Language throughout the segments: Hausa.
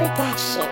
Production.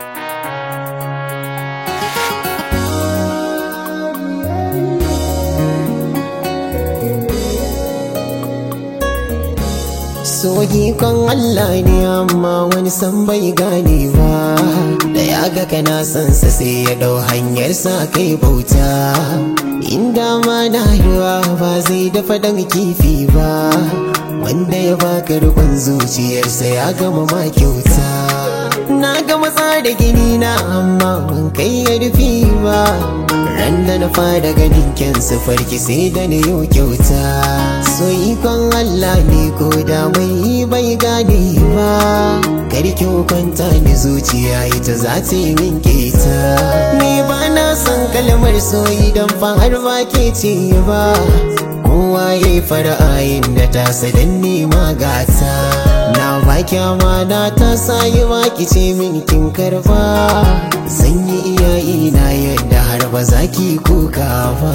Soyi kan Allah ne amma wani san bai gane ba Da ya ga kana son sa sai ya dau hanyar sa kai bauta Inda ma na ruwa ba zai dafa dan kifi ba Wanda ya baka rikon zuciyarsa ya gama ma kyauta Na ga matsa da gini na amma ban kai ya rufi ba Ran da na fara ganin kyan farki sai da ni yau kyauta So ikon Allah ne ko da mai bai gane ba Karki kwanta ni zuciya ita za ta yi min keta Ni ba na son kalmar soyi don fa har ba ke ce ba Kowa ya yi fara'ayin da ta sadan nema gata Na baki amana ta sayi baki ce min kin karba Zan yi iyayi na yadda har ba za ki kuka ba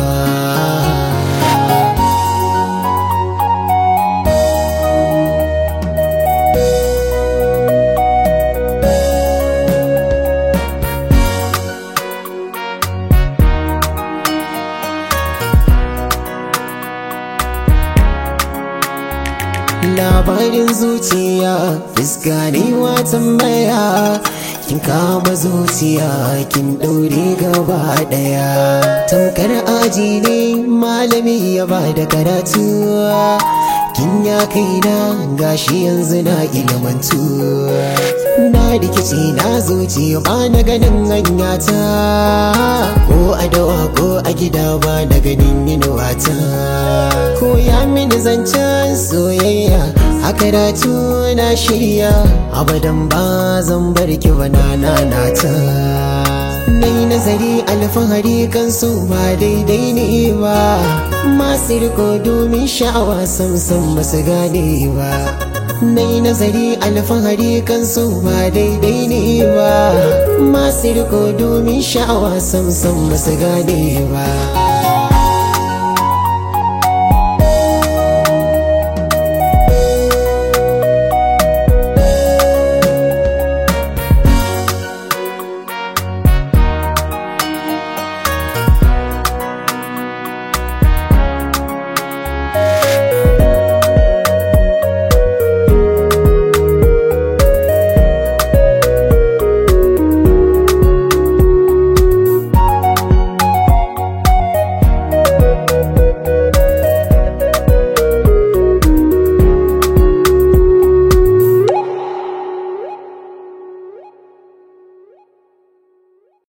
labarin zuciya fuska ne wa tambaya kin kama zuciya kin ɗaure gaba ɗaya tamkar aji ne malami ya ba da karatu kin ya kaina gashi yanzu na ilmantu na rikici na zuciya ba na ganin hanyata ko a dawa ko a gida ba na ganin inuwata ko ya mini zancen soyayya a karatu na shirya abadan ba zan bar ki ba na ta Nai nazari alfahari kan su ba daidai ne ba Masu riko domin sha'awa sam sam ba su gane ba Nai nazari alfahari kan su ba daidai ne ba Masu riko domin sha'awa sam sam ba su gane ba